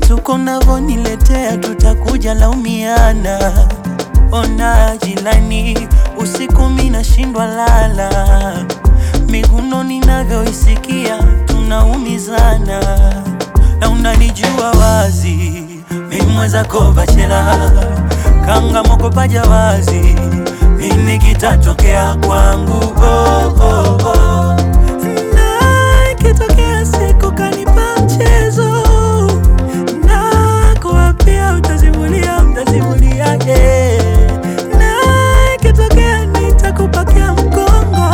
vituko navoniletea tutakuja laumiana. Ona jilani, usiku mina shindwa lala, miguno ninavyoisikia tunaumizana, na unanijua wazi mimwezako bachela kanga moko paja wazi, nini kitatokea kwangu? oh, oh, oh. Na ikitokea siku kanipa mchezo na kuwapia utazimulia, mtazimulia yeah. Na ikitokea nitakupakia mkongo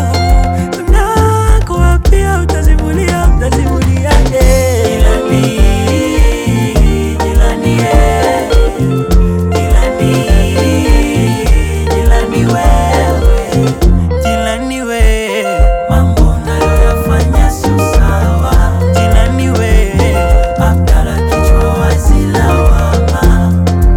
na kuwapia utazimulia, mtazimulia yeah. Jilani, jilani yeah. Jilani, jilani wewe, jilani we, mambo unayoyafanya sio sawa. Jilani we, Abdalla kichwa wazi lawama.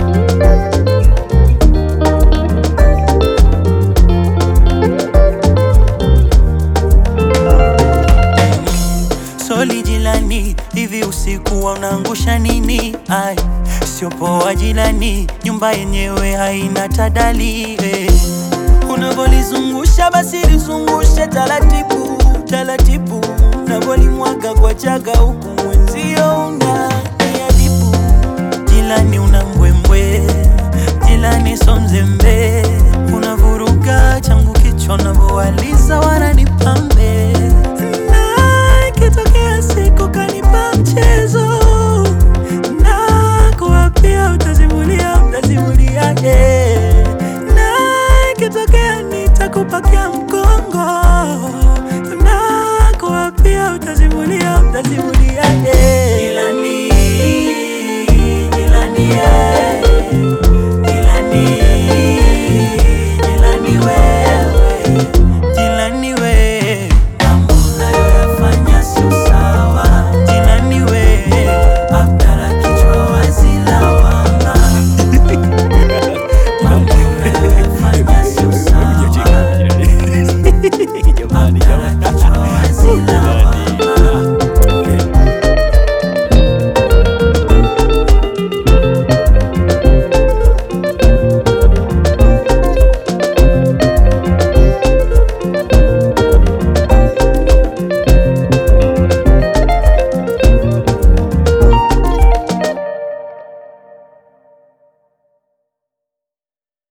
Soli jilani, hivi usiku wa unaangusha nini? Ai, sio poa jilani, nyumba yenyewe haina tadali eh. Unavolizungusha basi lizungushe taratibu taratibu, unavolimwaga kwa chaga huku mwenzio una niadibu. Jilani una mbwembwe, jilani so mzembe, unavuruga changu kichwa, unavowaliza wananipambe na ikitokea siku kanipa mchezo na kuwapia utazimulia, mtazimulia yeah. Na ikitokea nitakupakia mkongo na kuwapia utazimulia, mtazimulia yeah.